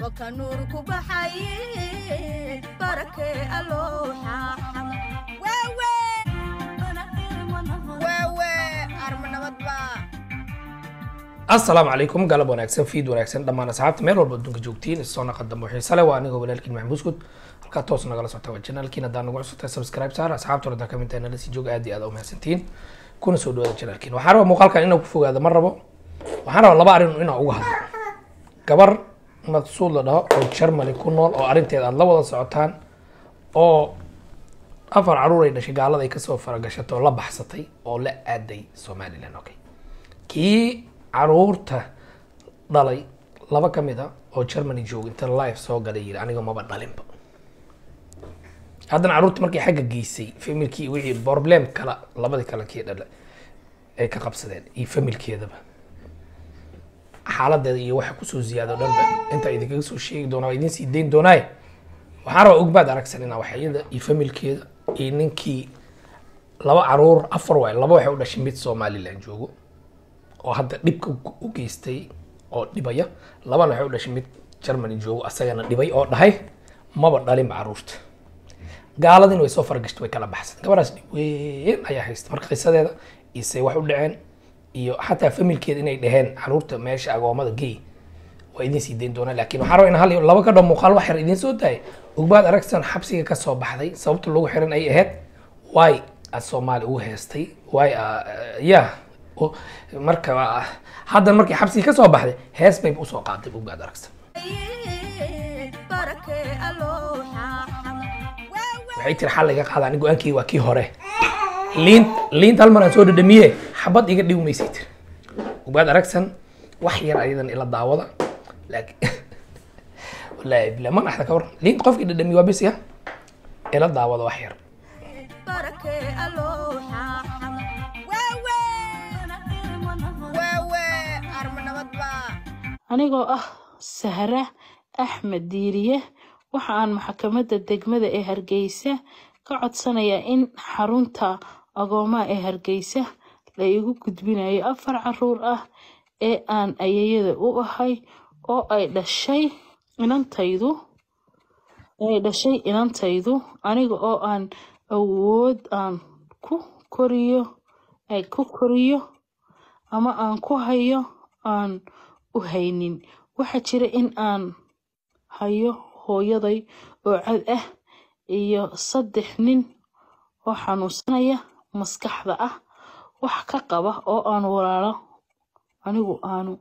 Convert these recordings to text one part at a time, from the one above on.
waka nuur ku baxaye barakee alooxa wewe wewe arma nabadba asalaamu calaykum galab wanaagsan fiid wanaagsan dhammaan asxaabta meel walba adduunka joogtiin isoo naqa dambe xiise leh waa anigoo walaalkiin maxamed buskud halkaa toos nagala socota waa janaalkiin haddaan nagu cusubtahay subscribe saar asxaabta horta ka mid tahay nala sii jooga aad iyo aad u mahadsantiin kuna soo dhawaada janaalkiin waxaan rabaa muuqaalkan inaan ku fogaado ma rabo waxaan rabaa laba arrin inaan uga hadlo gabar maqsuud la dhaho oo germany ku nool oo arrinteeda aada la wada socotaan oo afar caruur ay dhashay gaalada ay kasoo faragashatay oo la baxsatay oo la aaday somaliland okay kii caruurta dhalay laba ka mid a oo germany jooga inta live soo galay yiri aniga maba dhalinba haddana caruurta markay xagga geysay familkii wixii problem kala labadii kale kii dhala ay ka qabsadeen iyo familkeedaba xaaladeeda iyo waxa kusoo ziyaado dhanba inta idinkaga soo sheegi doonaa waa idin sii dayn doonaaye waxaan rabaa ogbaad aragsan inaa waxyada iyo familkeeda iyo ninkii laba caruur afar waay laba waxay u dhashay mid somaliland joogo oo hadda dhibka u geystay oo dhibaya labana waxay u dhashay mid germany joogo asagana dhibay oo dhahay maba dhalinba caruurta gaaladin way soo fargashtay way kala baxsan gabadhaas dhib weyn ayaa haysta marka qisadeeda iyo say wax u dhaceen iyo xataa familkeeda inay dhaheen caruurta meesha agoomada gey waa idin sii dayn doonaa laakiin waxaan rabaa in hal iyo laba ka dho muuqaal wax yar idiin soo daaya ogbaad aragsan xabsiga ka soo baxday sababta lagu xiran ay ahayd waay aad soomaali ugu heestay waay ya marka ah, haddan markii xabsiga ka soo baxday hees bay usoo qaaday ogbaad aragsan barakee alooxa waxay tiri xal iga qaada ani go-aankii waa kii hore liint liint hal mar aan soo dhadhamiye xabad iga dhiw maysay tiri ogbaad aragsan wax yar ayadan ila daawada laakiin wallaahi bila ma dhaxda ka war liint qofkii dhadhamiye waa bis ya ila daawada wax yar barakee alooxa wewe wewe arma nabadba anigoo ah sahra axmed diiriye waxa aan maxkamadda degmada ee hargeysa ka codsanayaa in xarunta agoomaha ee hargeysa la igu gudbinayo afar caruur ah ee aan ayayada u ahay oo ay dhashay inantaydu ay dhashay inantaydu aniga oo aan awood aan ku koriyo ay ku koriyo ama aan ku hayo aan u haynin waxaa jira in aan hayo hooyaday oo cad ah iyo saddex nin oo xanuunsanaya maskaxda ah wax ka qaba oo aan walaalo anigu aanu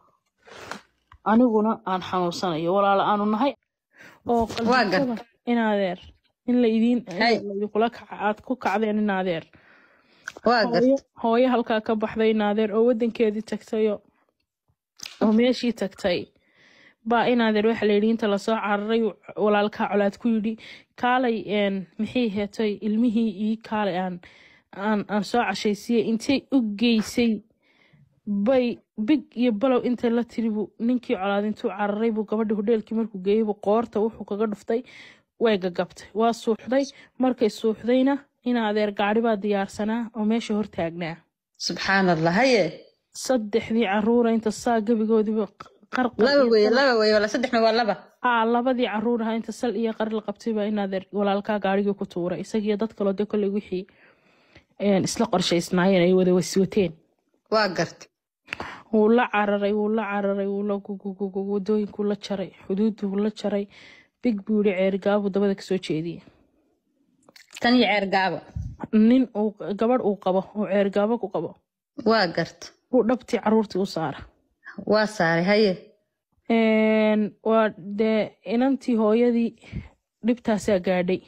aniguna aan xanuunsanayo walaalo aanu nahay oo qalbisada in adeer in la idiin idinkula kaca aad ku kacdeen in adeer waa hooyo garta hooyo halkaa ka baxday in adeer oo wadankeedii tagtayo oo meeshii tagtay baa in adeer waxa la yidhi inta lasoo cararay walaalkaa colaad ku yidhi kaalay een maxay heetay ilmihii ii kaalay aan aan aan soo cashaysiiyey intay u geysay bay big iyo balow inta la tiri buu ninkii colaad intuu cararay buu gabadhi hodheelkii markuu geeyey buu qoorta wuxuu kaga dhuftay way gagabtay waa suuxday markay suuxdayna in adeer gaari baa diyaarsanaa oo meesha hortaagnaa subxaan allah haye saddexdii caruura inta saa gebigoodiiba qarqar laba iyo weye sal laba weye wala saddexna waa laba aa labadii caruur ahaa inta sal iyo qari la qabtay baa in adeer walaalkaa gaarigii ku tuuray isagiyo dad kaloo de kolley wixii een, isla qorshaysnaayeen ay wada waswateen waa garta wuu la cararay wuu la cararay wuu la gugugugu wadooyinkuu la jaray xuduuduu la jaray big buu yihi ceergaabuu dabada kasoo jeediyey tan iyo ceer gaaba nin uu gabadh uu qabo oo ceergaabo ku qabo waa garta uu dhabtii caruurtii u saara waa saaray haye Een, waa dee inantii hooyadii dhibtaasaa gaadhay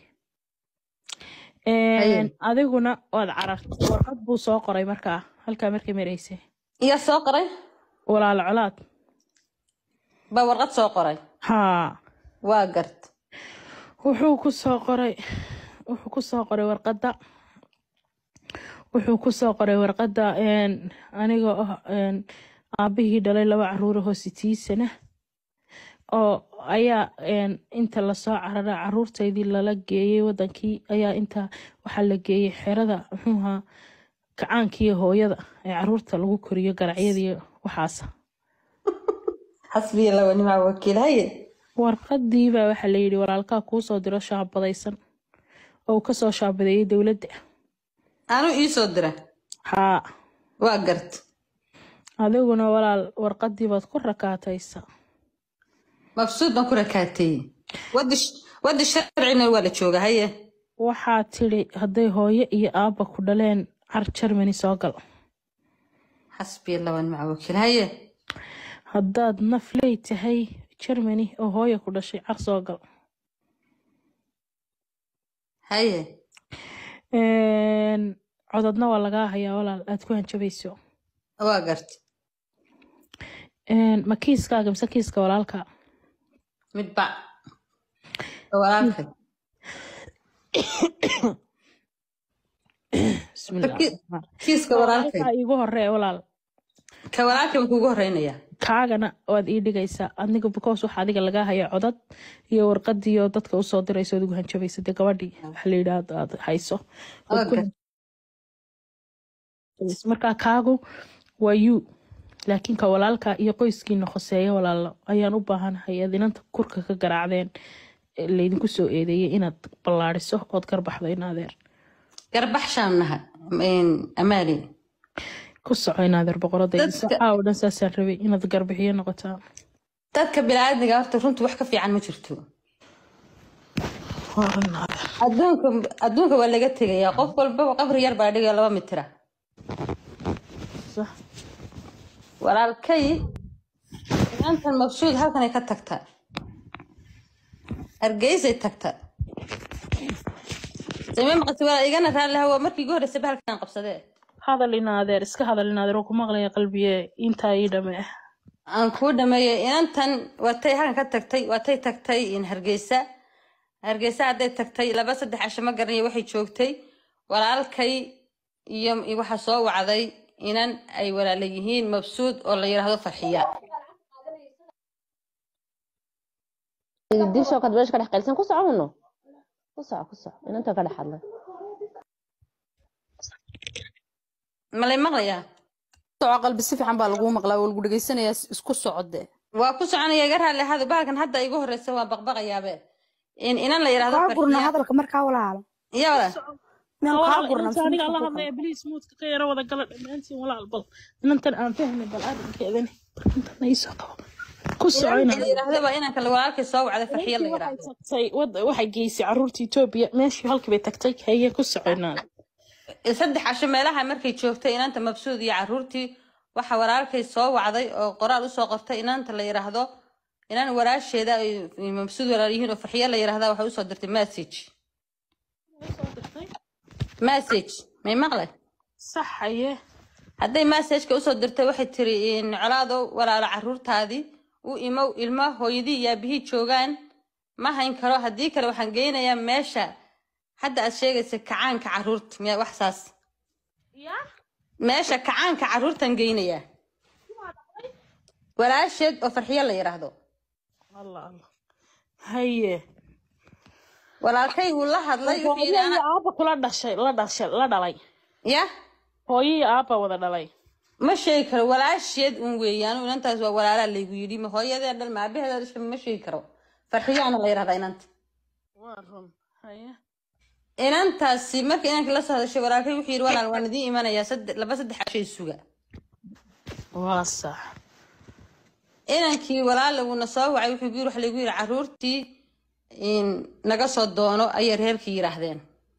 haye Een, adiguna waad carartay warqad buu soo qoray markaa halkaa markay maraysay iyo soo qoray walaalo colaad baa warqad soo qoray haa waa garta wuxuu ku soo qoray wuxuu ku soo qoray warqadda wuxuu ku soo qoray warqadda een, anigoo ah een, aabihii dhalay laba caruura hoositiisana oo ayaa een, inta lasoo carara caruurtaydii lala geeyey wadankii ayaa inta waxaa la geeyey xerada muxuuha gacaankiiyo hooyada ee caruurta lagu koriyo garacyadiiyo waxaasa xasbiya laba nimaa wakiil haye warqadii baa waxaa la yidhi walaalkaa kuu soo diro shaabadaysan oo uu kasoo shaabadeeyay dowladda anuu ii soo dira haa waa gart adiguna walaal warqadii baad ku rakaataysa mabsuud baan ku rakaateeyey wadi wadi sharcina waa la jooga haye waxaa tidhi hadday hooyo iyo aabba ku dhaleen car germany soo gal xasbiya laban maca wakiil haye haddaad nafley tahay germany oo hooyo ku dhashay car soo gal haye Een, codadna waa lagaa hayaa walaal aad ku hanjabayso waa gart Een, ma kiiskaaga mise kiiska walaalka midba walaalkay bismillah Ki- kiiska walaalkay walaalkaa iigu horee walaal ka walaalkay baan kuugu horeynayaa kaagana waad ii dhigaysaa adiga because waxa adiga lagaa haya codad iyo warqadiyo dadka usoo dirayso adigu hanjabaysa dee gabadhii waxa la yidhaahdo aad hayso Waad ku Okay. hanjabaysa. markaa kaagu waa you laakiin ka walaalka iyo qoyskiina khoseeya walaalo ayaan u baahanahay aad inanta kurka ka garaacdeen ee laydinku soo eedeeyay inaad ballaariso ood garbaxdo in adeer garbax shaan naha amaali ku soco in adeer boqoradayda Dadka- sacaa oo dhan saasaan rabay inaad garbixiyo noqotaa dadka biniaadmiga horta runtu wax ka fiican ma jirto Waa in adeer. adduunka adduunka waa laga tegayaa qof walbaba qabri yar baa dhigaya laba mitira Sax. walaalkay inantan mabsuud halkanay ka tagtaa hargeysay tagtaa samee maqasi walaa igana raalliha waa markii igu horreysay halkan qabsadee hadal in adeer iska hadal in adeer oo ku maqlaya qalbiye intaa ii dhame aan kuu dhameeyey inantan waatay halkan ka tagtay waatay tagtay in hargeysa hargeysa hadday tagtay laba saddex casho ma garanayo waxay joogtay walaalkay iyo iyo waxaa soo wacday inan ay walaala yihiin mabsuud oo la yidhaahdo farxiya disho kad beesha ka dhex qaylsan ku soco uno ku soco ku soco inanta ka dhex hadlay malay maqlayaa soco qalbi si fiican baa laguu maqlaa waa lagu dhegaysanayaa isku socode waa ku soconaya iga raalli ahado bahalkan hadda igu horreysa waa baqbaqayaabe in inan la yidhaahdo kaa gurna farxiya hadalka markaa walaalo iya walaal meel kaa gurna inta aniga alla hadlaya bliis muudka ka yara wada gala dhammaantiin walaal bal inantan aan fahmi bal arrinkeedani intan iisoo qabo ku soco in inan la yidhaahdo waa inanka walaalkay soo wacday farxiya la waxay yidhaahdo tagtay wad- waxay geysay caruurta etoobiya meeshii halkii bay tagtay haye ku soco inaan saddex casho meelaha markay joogtay inanta mabsuud iyo caruurtii waxa walaalkay soo wacday oo qoraal usoo qortay inanta la yidhaahdo inan walaasheeda ay mabsuud walaal yihiin oo farxiyo la yidhaahda waxay usoo dirtay message message may maqlay sax haye hadday messageka usoo dirtay waxay tiri in colaadow walaalo caruurtaadii u imow ilmo hooyadii iyo aabihii joogaan ma hayn karo haddii kale waxaan geynayaa meesha hadda aad sheegaysa kacaanka caruurta miya wax saas meesha kacaanka caruurtan geynayaa walaasheed oo farxiyo la yidhaahdo allah allah haye walaalkay wuu la hadlay wuxuu hooyo yidhi iyo ana- aabba kula dhashay la dhashay la dhalay ya hooyo iyo aabba wada dhalay ma sheegi karo walaasheed un weeyaan inantaas waa walaalaa laygu yidhi ma hooyadee dhan ma aabaheeda dhashay ma sheegi karo farxiyaana la yidhahdaa inanta waa run haye inantaasi markii inankii la soo hadashay walaalkay wuxuu yidhi walaal waan idiin imanayaa sadde- laba saddex cashay suga waa sax inankii walaala wuuna soo wacay wuxuu yiri waxa lagu yidhi caruurtii in naga soo doono ayay reerkii yidhaahdeen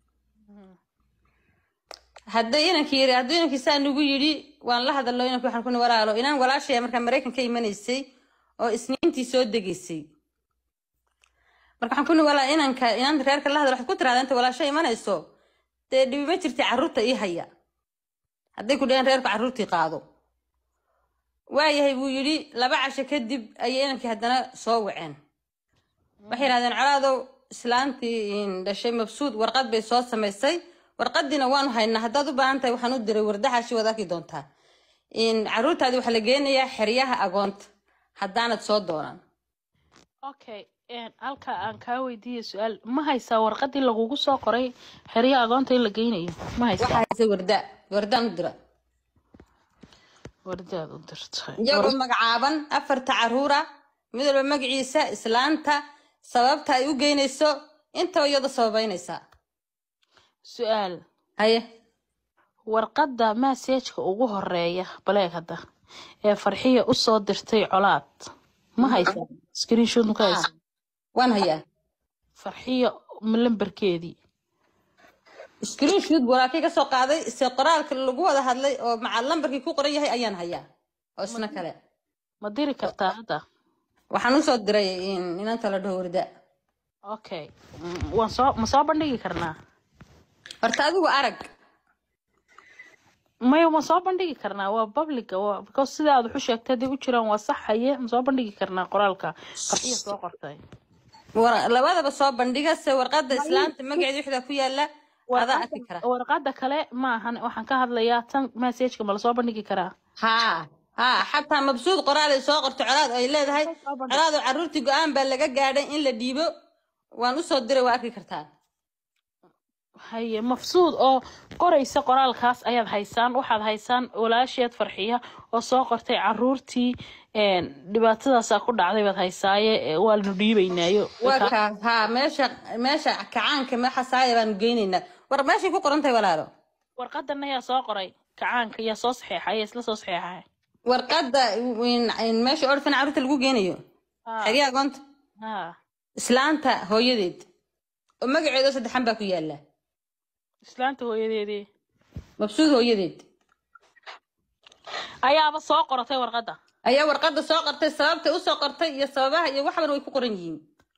hadday inankii yiri hadduu inankii saa nagu yidhi waan la hadalno inankii waxaan kuni walaalo inaan walaashaya markaa maraykan ka imanaysay oo isniintii soo degaysay marka waxaan kuni walaa inanka inaan reerka la hadal waxaad ku tiraahdaa inta walaasho imanayso dee dhibi ma jirta carruurta ii haya hadday ku dhaheen reerku carruurtii qaado waayahay buu yidhi laba casho kadib ayay inankii haddana soo waceen waxay yidhahdeen colaadow islaantii in dhashay mabsuud warqad bay soo samaysay warqadiina waanu haynaa haddaad u baahan tahay waxaan u diray wardaxaashi waad arki doontaa in caruurtaadii waxaa la geenayaa xeryaha agoonta haddaanad soo doonaan okay een, halka aan kaa weydiiya su-aal ma haysaa warqadii lagugu soo qoray xeryo agoonta in la geynayo ma haysaa waxaa haysa warda wardaan u dira wardaad u dirtay iyagoo magacaaban afarta caruura mid walba magaciisa islaanta sababta ay u geynayso intaba iyada sababaynaysaa su-aal haye warqadda maseejka ugu horeeya baleeg hadda ee farxiya usoo dirtay colaad ma haysaa screenshot ma ka haysa waan hayaa farxiya lambarkeedii screenshot walaakay ka soo qaaday se qoraalka lagu wada hadlay oo maca lambarkii ku qoran yahay ayaan hayaa oo isna kale ma diri kartaa hadda waxaan usoo diray in- inanta la dhaho warda okay Mm, waan soo ma soo bandhigi karnaa horta adigu arag maya ma soo bandhigi karnaa waa publica waa because sida aad wax u sheegtay hadday u jiraan waa sax haye ma soo bandhigi karnaa qoraalka farxiya soo qortay war- labadaba soo bandhiga se warqadda islaanta magaceeda wixdaa ku yaala adaa arki kara warqadda kale ma ahan waxaan ka hadlayaa tan messageka ma lasoo bandhigi karaa haa haa xataa mabsuud qoraal ay soo qorto colaad oo ay leedahay colaad oo carruurtii go-aan baa laga gaadhay in la dhiibo waan usoo diray waa arki kartaa haye mafsuud oo qoraysa qoraalkaas ayaad haysaan waxaad haysaan walaasheed farxiya oo soo qortay caruurtii een, dhibaatadaasaa ku dhacday baad haysaaye ee, waa lanu dhiibaynaayo waa kaa haa meesha meesha kacaanka meexa saaya baanu geynaynaa war meeshay ku qoran tahay walaalo warqadan ayaa soo qoray kacaanka yaa soo saxeexay ayaa isla soo saxeexay warqadda in- in meesha orfan carruurta lagu geynayo Ha, xeryaha goonta ha. islaanta hooyadeed oo magaceeda oo saddexan baa ku yaala islaanta hooyadeedii mabsuud hooyadeed ayaaba soo qoratay warqadda ayaa warqadda soo qortay sababtay usoo qortay iyo sababaha iyo waxban way ku qoran yihiin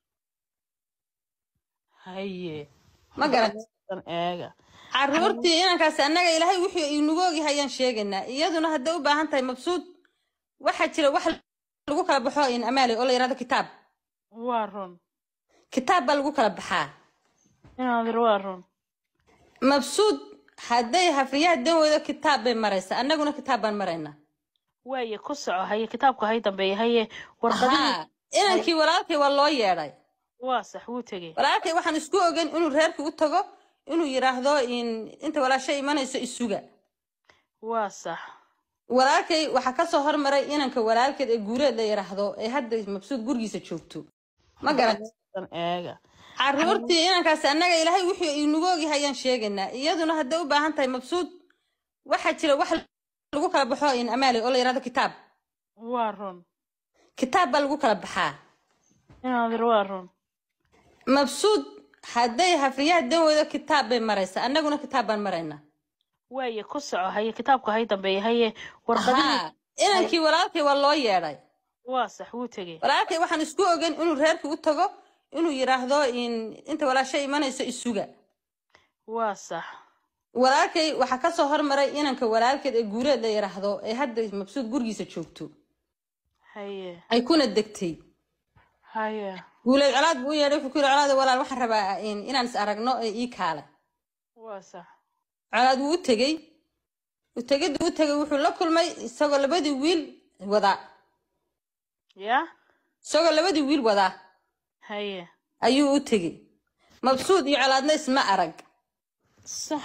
haye ma garat tan eega carruurtii inankaasi annaga ilaahay wuxuu inagu ogyahay ayaan sheegaynaa iyaduna hadday u baahan tahay mabsuud waxaa jira wax lagu kala baxo in amaale oo la yidhahdo kitaab waa run kitaab baa lagu kala baxaa inaadir waa run mabsuud hadday hafriyaha dan weydo kitaab bay maraysaa annaguna kitaab baan maraynaa waaye ku soco haye kitaabka hay dambeeya haye warqadihii haa inankii walaalkay waa loo yeedhay waa sax wuu tegey walaalkay waxaan isku ogan inuu reerkii u tago inuu yidhaahdo in inta walaasha imanayso isuga waa sax walaalkay waxaa kasoo hormaray inanka walaalkeed ee guureed la yidhaahdo ee hadda mabsuud gurigiisa joogto ma garat tan eega carruurtii inankaasi annaga ilaahay wuxuu inagu ogyahay ayaan sheegaynaa iyaduna hadday u baahan tahay mabsuud waxaa jira wax lagu kala baxo in amaale oo la yidhahdo kitaab waa run kitaab baa lagu kala baxaa inaadir waa run mabsuud hadday hafriyaha dan weydo kitaab bay maraysaa annaguna kitaab baan maraynaa waaye ku soco haye kitaabka hay dambeeya haye warqadihii haa inankii walaalkay waa loo yeedhay waa sax wuu tegey walaalkay waxaan isku ogan inuu reerkii u tago inuu yidhaahdo in inta walaasha imanayso isuga waa sax walaalkay waxaa kasoo hormaray inanka walaalkeed ee guureed la yidhaahdo ee hadda mabsuud gurigiisa joogto haye ay kuna degtay haye guuleed colaad buu u yeedhay wuxuu ku yidhi colaada walaal waxaan rabaa in- inaan is aragno ee ii kaale waa sax colaad wuu u tegey utegiddu u tegey wuxuu la kulmay isagoo labadii wiil wadaa ya isagoo labadii wiil wadaa haye ayuu u tegey mabsuud iyo colaadna isma arag sax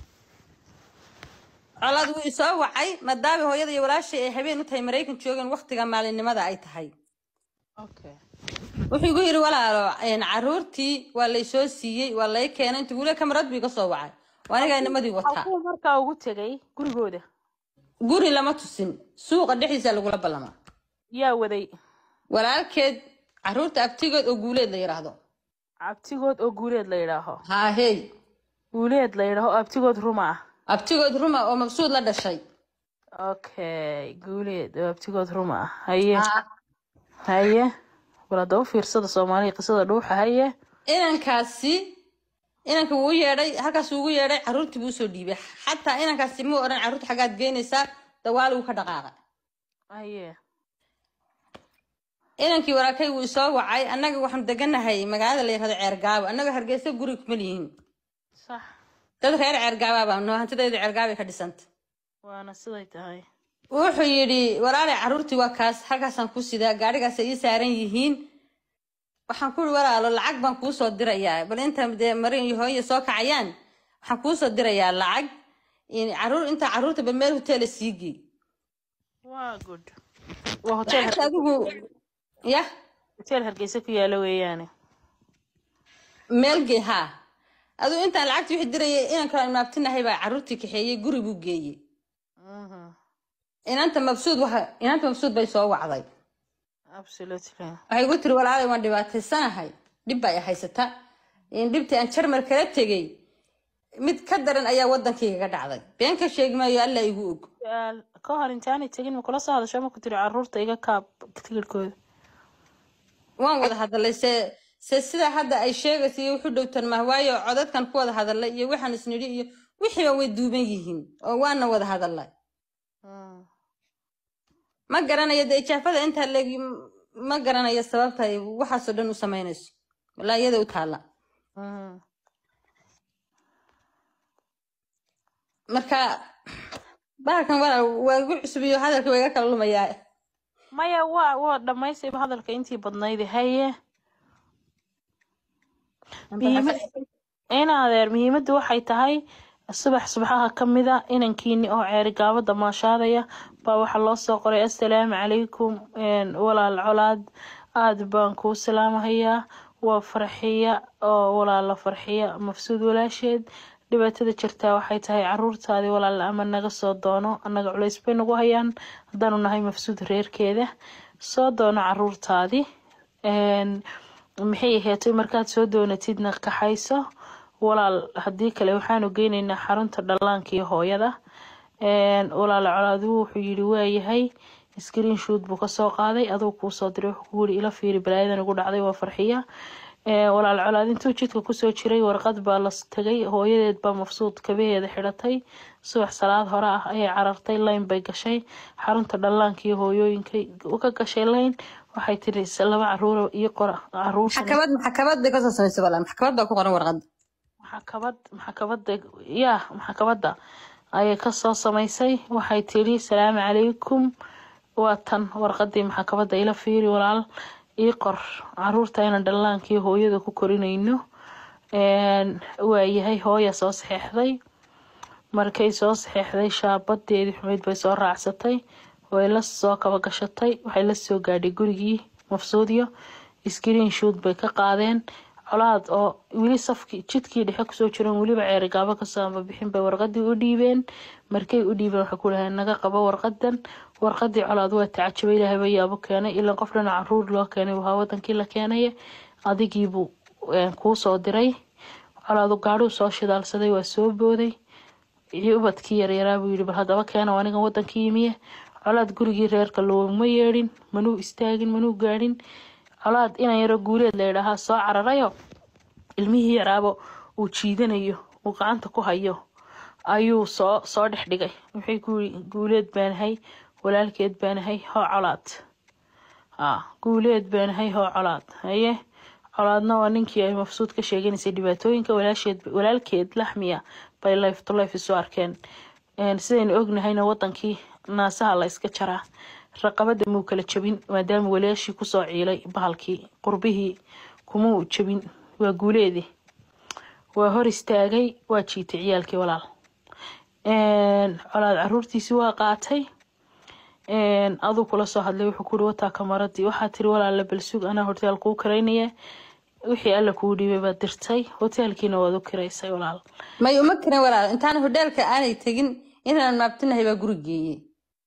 colaad wuu isoo wacay maadaama hooyada iyo walaashay ay habeen u tahay maraykan joogan waktiga maalinimada ay tahay okay wuxuu igu yidhi walaalo een, carruurtii waa laysoo siiyey waa lay keenay inta wule kamarad buu iga soo wacay waa anigaa nimadii wataa halkuu markaa ugu tegay gurigooda guri lama tusin suuqa dhexdiisa lagula ballamaa yaa waday walaalkeed carruurta abtigood oo guuleed la yidhaahdo abtigood oo guuleed la yidhaaho haa hey guuleed la yidhaaho abtigood ruma ah abtigood ruma oo mabsuud la dhashay okay guuleed oo abtigood ruma ah haye Haa. haye bal hadda u fiirsada soomaaliya qisada dhuuxa haye inankaasi inanka wuu u yeedhay halkaas ugu yeedhay carruurtii buu usoo dhiibay xataa inankaasi muu odhan carruurta xaggaad geynaysaa dawaal wuu ka dhaqaaqay haye inankii walaakay wuu isoo wacay annaga waxaanu deganahay magaalada la yidhahdo ceergaabo annaga hargeysa guri kuma lihiin sax dad reer ceergaabaa baa noo hantidayda ceergaabay ka dhisanta waana siday tahay wuxuu yidhi walaalay carruurtii waa kaas halkaasaan ku sidaa gaadhigaas ay ii saaran yihiin waxaan ku ihi walaalo lacag baan kuu soo dirayaa bal inta dee marin iyo hooyo soo kacayaan waxaan kuu soo dirayaa lacag in- carruur inta carruurta ba meel hoteela sii gey waa good waa hotel lacagta adigu yah hoteel hargeysa ku yaala weeyaane meel gee haa aduu intaan lacagta wixii dirayay inaan kala imaabtinahay baa carruurtii kaxeeyey guri buu geeyey Mhm. inanta mabsuud waxa inanta mabsuud bay soo wacday absolutely waxay igu tiri walaalay waan dhibaataysanahay dhib baa i haysata in dhibtii aan jarmar kala tegey mid ka daran ayaa wadankaygaga dhacday been ka sheegi maayo alla igu og Su'aal, ka hor intaanay tegin ma kula soo hadasho ma ku tiri carruurta iga kaab tigirhkooda waan wada hadalay se se sida hadda ay sheegaysa iyo wuxu dhowtan mah waayo codadkan ku wada hadalay iyo waxaan isnidhi iyo wixiiba way duuban yihiin oo waana wada hadalay Mm. ma garanayo dee ijaafada intaa leegi ma garanayo sababta ay waxaasoo dhan u samaynayso walaa iyada u taalla Mhm. marka bahalkan walaal waa igu cusubiyo hadalka waa iga kala lumayaa maya waa waa dhammaystayba hadalka intii badnayd haye muhiimad in adeer muhiimaddu waxay tahay subax subaxaha ka mid a inankiini oo ceeri gaabada maashaadaya baa waxaa loo soo qoray assalaamu calaykum een, walaal colaad aada baan kuu salaamahayaa waa farxiya oo walaala farxiya mafsuud walaasheed dhibaatada jirtaa waxay tahay caruurtaadii walaal ama naga soo doono annaga culays bay nagu hayaan haddaanu nahay mafsuud reerkeeda soo doono caruurtaadii Een, maxay ahaatay markaad soo doonatidna kaxayso walaal haddii kale waxaanu geynaynaa xarunta dhallaanka iyo hooyada Een, walaal colaaduhu wuxuu yidhi waayahay screen shoot buu kasoo qaaday aduu kuu soo diray wuxuu kugu yidhi ila fiiri balaayadan igu dhacday waa farxiya Ee, walaal colaad intuu jidka kusoo jiray warqad baa la tegay hooyadeed baa mafsuud kabaheeda xidhatay subax salaad hore ah ayay carartay layn bay gashay xarunta dhallaanka iyo hooyooyinka ka gashay layn waxay tiri "Se laba caruur iyo qora caruursan maxkamad maxkamad bay kasoo samaysay walaal maxkamad baa ku qoran warqadda maxkamad maxkamada ya maxkamadda ayay kasoo samaysay waxay tiri salaamu calaykum waa tan warqadii maxkamadda ila fiiri walaal ii qor caruurta inaan dhallaankii hooyada ku korinayno Een, waayahay hooya soo saxeexday markay soo saxeexday shaabadeedii xumeyd bay soo raacsatay way la soo kaba gashatay waxay la soo gaadhay gurigii mafsuudiyo screen shoot bay ka qaadeen colaad oo weli safkii jidkii dhexe kusoo jiran weliba ceerigaabo kasoo amba bixin bay warqadii u dhiibeen markay u dhiibeen waxay ku dhaheen naga qabo warqadan warqadii colaad waa tacajabay ilaahay baa yaabo keenay ilaa qof dhana caruur loo keenay waa wadankii la keenaya adigiibuu een, kuu soo diray colaadu gaadhuu soo shidaalsaday waa soo booday iyo ubadkii yaryaraa buu yidhi bal haddaba keena anigan wadankii yimiye colaad gurigii reerka looma yeedhin manuu istaagin manuu gaadhin colaad inan yaro guuleed la yidhaahaa soo cararayo ilmihii yaraabo uu jiidanayo uu gacanta ku hayo ayuu soo soo dhex dhigay wuxuu ku yidhi guuleed baanahay walaalkeed baanahay hoo colaad haa guuleed baanahay hoo colaad haye colaadna waa ninkii ay mafsuud ka sheeganaysay dhibaatooyinka walaasheed walaalkeed laxmiya bay life to life isu arkeen Een, sidaynu ognahayna wadankii naasaha la iska jaraa raqabada muu kala jabin maadaama walaashii kusoo ciilay bahalkii qurbihii kumuu jabin waa guuleedi waa hor istaagay waa jiitay ciyaalkii walaal Een, colaad caruurtiisi waa qaatay Een, aduu kula soo hadlay wuxuu kuuri wataa kamaradii waxaa tiri walaala balsug anaa horteel kuu karaynaya wixii alla kuu dhiibay baad dirtay hoteelkiina waad u kiraysay walaal may uma karin walaal intaan hodheelka aanay tegin inaan maabtinahay baa guri geeyey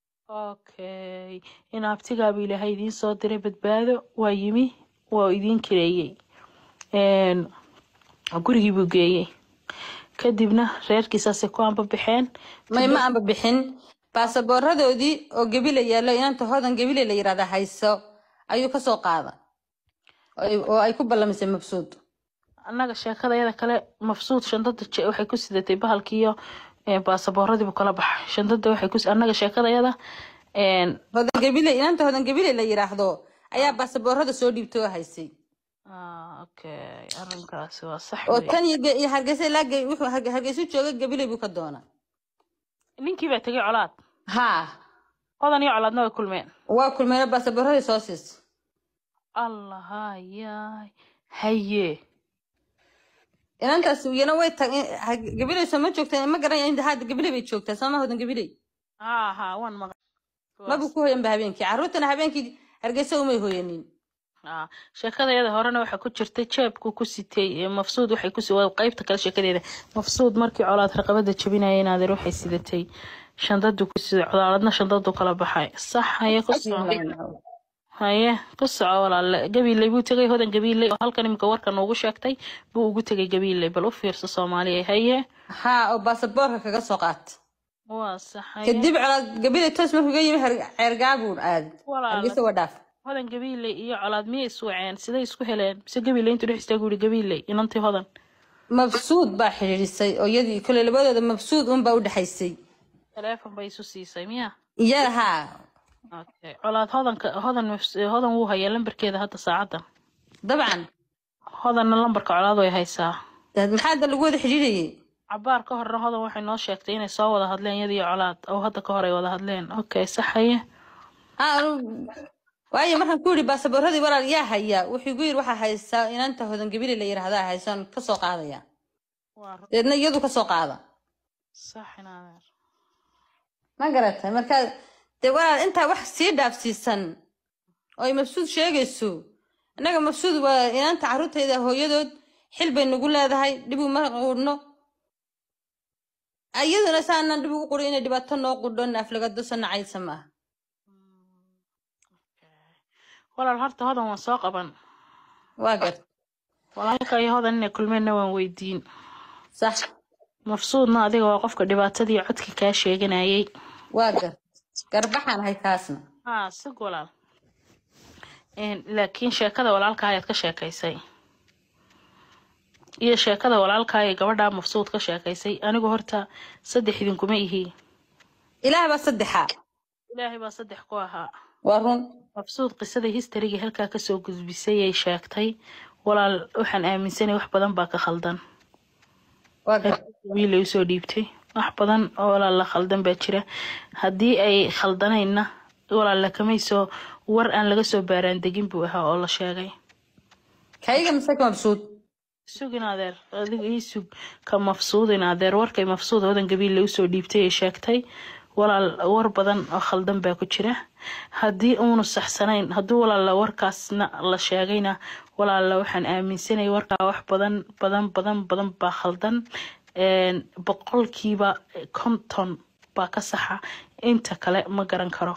okay in abtigaaba ilaahay idiin soo diray badbaado waa yimi waa idiin kireeyey Een, gurigii buu geeyey kadibna reerkii saasay ku anbabaxeen may ma aanba bixin baasaboorradoodii oo gebile yaallo inanta hodan gebile la yidhahda hayso ayuu kasoo qaada oo ay- oo ay ku ballamisay mabsuud annaga sheekadayada kale mafsuud shandada je- waxay ku sidatay bahalkiiyo ee, baasaboorradii buu kala baxay shandada waxay ku annaga sheekadayada een, hodan gebile inanta hodan gebile la yidhaahdo ayaa baasaboorrada soo dhiibtay oo haysay ah, okay arrinkaasi waa sax oo wey. tan iyo ge- iyo hargeysa ilaa ge- wuxuu Harge- hargeysu jooga gebile buu ka doona ninkii baa tegay colaad haa odan iyo colaadna way kulmeen waa kulmeena baasaboorradii soo siisay allah hayaay haye inantaas iyana way tag gabiley soo ma joogta ma garanaya in hadda gabiley bay joogtaa sooma hodan gabiley ha ha waan maqan maba ku hoyanba habeenkii carruurtana habeenkii hargeysa umay hoyanin Aa, sheekadayada horena waxaa ku jirtay jeebku ku sitay ee mafsuud waxay ku waa qaybta kale sheekadeeda mafsuud markii colaad raqabada jabinaya inaadeer waxay sidatay shandadu ku siday codaaladna shandadu kala baxay sax haye ku soco haye ku soco walaale gabiiley buu tegay hodan gabiiley oo halkan imika warka noogu sheegtay buu ugu tegay gabiiley bal u fiirso soomaaliya haye haa oo baasaboorka kaga soo qaata waa sax haye kadib colaad gabida toos markuu ga yimi Her- ceergaabuun aad Walaal. hargeysa waa dhaaf hodan gabiiley iyo colaad miyay iswaceen siday isku heleen mise gabiiley intuu dhex istaagu yidhi gabiiley inantii hodan mabsuud baa xidhiidhisay oo iyadii kole labadooda mabsuud unbaa u dhexaysay teleefon bay isu siisay miya iyada haa okay colaad hodanka hodan mafs- hodan wuu hayaa lambarkeeda hadda saacadan dabcan hodanna lambarka colaad way haysaa dad maxaa hadda lagu wada xidhiidhayay cabaar ka horna hodan waxay noo sheegtay inay soo wada hadleen iyada iyo colaad oo hadda ka hor ay wada hadleen okay saxaye haa anu- waayo markaan ku yidhi baasaboorradii walaal yaa hayaa wuxuu igu yidhi waxaa haysaa inanta hodan gabile la yidhaahdaa haysaan ka soo qaadaya waa ru- deedna iyadu ka soo qaada sax inaadeer ma garatay marka dee walaal intaa wax sii dhaafsiisan oo ay mabsuud sheegayso innaga mabsuud waa inanta carruurtayda hooyadood xil bay nagu leedahay dhib uma qudhno iyaduna saanan dhib ugu qudhin inay dhibaato noo qudho naaflagado sanacaysa maaha walaal horta hodan waan soo qaban waa gart walaalka iyo hodan inay kulmeenna waan weydiin sax mafsuudna adiga waa qofka dhibaatadii codka kaa sheeganayay waa gart garbaxaan ahay taasna haa sig walaal Een, laakiin sheekada walaalka ayaad ka sheekaysay iyo sheekada walaalka ee gabadha mafsuud ka sheekaysay anigu horta saddex idinkuma ihi ilaah baa saddexa ilaahay baa saddex ku ahaa waa run mabsuud qisadii historiga halkaa kasoo gudbisay ay sheegtay walaal waxaan aaminsanay wax badan baa ka khaldan waa gart wiilay usoo dhiibtay wax badan oo walaal la khaldan baa jira haddii ay khaldanayna walaal lakamayso war aan laga soo baaraan degin buu ahaa oo la sheegay kayga mise ka mabsuud sugin adeer adiga ii sug ka mafsuudin adeer warkay mafsuud hodan gabiille usoo dhiibtay ay sheegtay walaal war badan oo khaldan baa ku jira haddii uunu saxsanayn haddii walaala warkaasna la sheegayna walaala waxaan aaminsanay warkaa wax badan badan badan badan baa khaldan Een, boqolkiiba konton baa ka saxa inta kale ma garan karo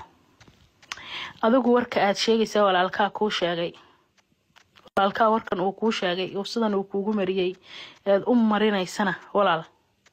adigu warka aad sheegaysaa walaalkaa kuu sheegay walaalkaa warkan uu kuu sheegay oo sidan uu kuugu mariyey eed u marinaysana walaal